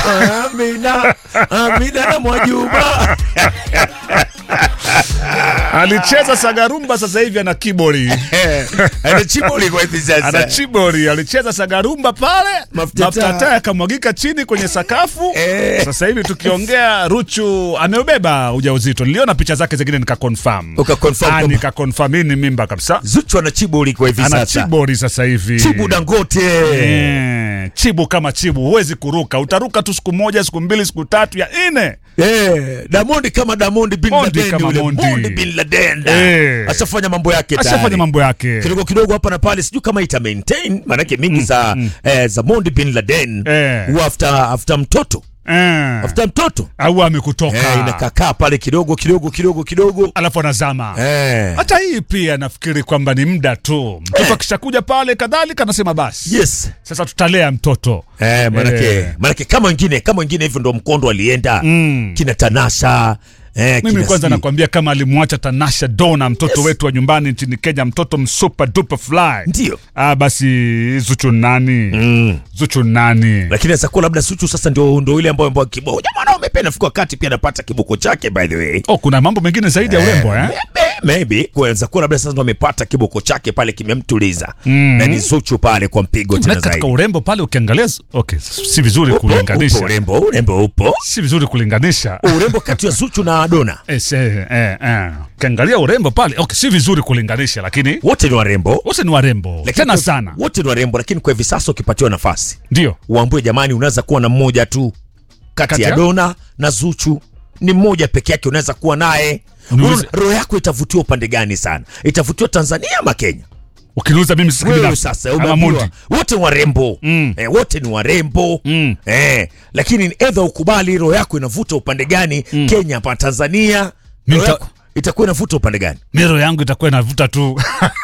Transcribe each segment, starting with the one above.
Amina, Amina na Mwajuma. alicheza sagarumba sasa hivi ana kibori Ana chibuli kwa hivi ana sasa. chibori alicheza sagarumba pale Mafuta mafuta taa. taa yakamwagika chini kwenye sakafu Eh. sasa hivi tukiongea ruchu ameubeba ujauzito niliona picha zake zingine nikakonfirm Ukaconfirm Ah, kwamba- nikakonfirm hii ni mimba kabisa Zuchu ana chibuli kwa hivi ana sasa. chibori sasa hivi Chibu Dangote. Eh, chibu kama chibu huwezi kuruka utaruka tu siku moja siku mbili siku tatu ya nne Eh, Damondi kama Damondi bin Mondi Laden kama yule. Mondi. Mondi bin Laden. Eh. Ashafanya mambo yake tayari. ashafanya mambo yake kidogo kidogo hapa na pale sijui kama ita maintain maanake mingi za eh, za Mondi bin Laden Eh. huwa after after mtoto Eh, after mtoto au amekutoka eh, inakakaa pale kidogo kidogo kidogo kidogo alafu anazama eh. hata hii pia nafikiri kwamba ni muda tu mtoto akishakuja pale kadhalika anasema basi yes sasa tutalea mtoto eh, manake, Eh. manake kama wengine kama wengine hivyo ndo mkondo alienda Mm. kina Tanasha eh, mimi kina kwanza sijui- nakwambia kama alimwacha Tanasha Dona mtoto Yes. wetu wa nyumbani nchini Kenya mtoto msuper duper fly ndio ah, basi Zuchu nani mm. Zuchu nani lakini naweza kuwa labda Suchu sasa ndio ndio ile ambayo ambayo kiboko jamaa na umependa fika wakati pia anapata kiboko chake by the way oh, kuna mambo mengine zaidi ya urembo eh? Maybe- maybe kuweza kuwa labda sasa ndo amepata kiboko chake pale kimemtuliza Mm. na ni Zuchu pale kwa mpigo tena Na katika zaidi urembo pale ukiangalia okay, si vizuri Upo, kulinganisha upo urembo urembo upo si vizuri kulinganisha urembo kati ya Zuchu na Dona Eh, se- eh, eh. ukiangalia urembo pale okay, si vizuri kulinganisha lakini wote ni warembo wote ni warembo Lakini tena kwa- sana wote ni warembo lakini kwa hivi sasa ukipatiwa nafasi ndio uambue jamani unaweza kuwa na mmoja tu kati Kati ya ya? Dona na Zuchu ni mmoja peke yake unaweza kuwa naye Uniulize- Unaona, roho yako itavutiwa upande gani sana itavutiwa Tanzania ama Kenya ukiniuza mimi sasa wewe binafsi, sasa ama umeambiwa Mondi. wote ni warembo Mm. eh, wote ni warembo Mm. eh, lakini edha ukubali roho yako inavuta upande gani Kenya hapa Tanzania Mimi roho nita- yako itakuwa inavuta upande gani miro yangu itakuwa inavuta tu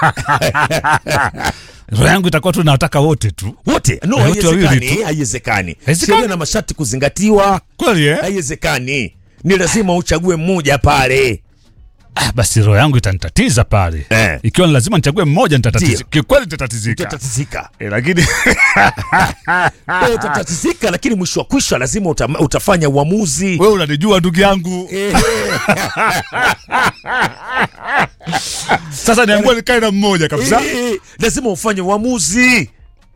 roho yangu itakuwa tu nataka wote tu wote no Eh, wote wawili haiwezekani tu. haiwezekani Haiwezekani? sheria na masharti kuzingatiwa kweli eh? haiwezekani ni lazima uchague mmoja pale ah, basi roho yangu itanitatiza pale Eh. ikiwa ni lazima nichague mmoja nitatatiza Ndio. kikweli nitatizika utatatizika eh, lakini Eh, utatatizika lakini mwisho wa kwisha lazima uta, utafanya uamuzi wewe unanijua ndugu yangu Eh, sasa niambua nikae na mmoja kabisa eh, lazima ufanye uamuzi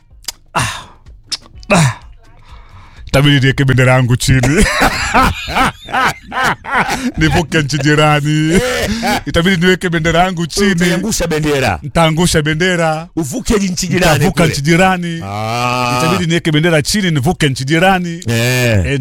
tabidi niweke bendera yangu chini nivuke nchi jirani itabidi niweke bendera yangu chini utaiangusha bendera ntaangusha bendera uvuke nchi jirani ntavuka kule. nchi jirani Ah. itabidi niweke bendera chini nivuke nchi jirani Eh. e,